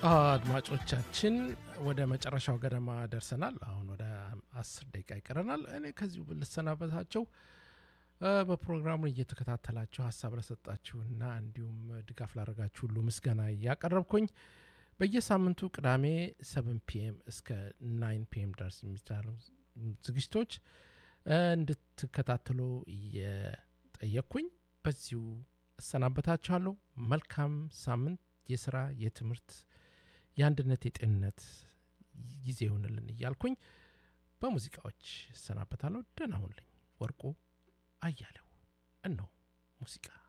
አድማጮቻችን ወደ መጨረሻው ገደማ ደርሰናል። አሁን ወደ አስር ደቂቃ ይቀረናል። እኔ ከዚሁ ልሰናበታቸው በፕሮግራሙን እየተከታተላችሁ ሀሳብ ለሰጣችሁና እንዲሁም ድጋፍ ላደረጋችሁ ሁሉ ምስጋና እያቀረብኩኝ በየሳምንቱ ቅዳሜ ሰብን ፒኤም እስከ ናይን ፒኤም ድረስ የሚቻሉ ዝግጅቶች እንድትከታተሉ እየጠየቅኩኝ በዚሁ እሰናበታችኋለሁ። መልካም ሳምንት የስራ የትምህርት የአንድነት የጤንነት ጊዜ ይሆንልን እያልኩኝ በሙዚቃዎች እሰናበታለሁ። ደህና ሁኑልኝ። ወርቁ አያሌው እነሆ ሙዚቃ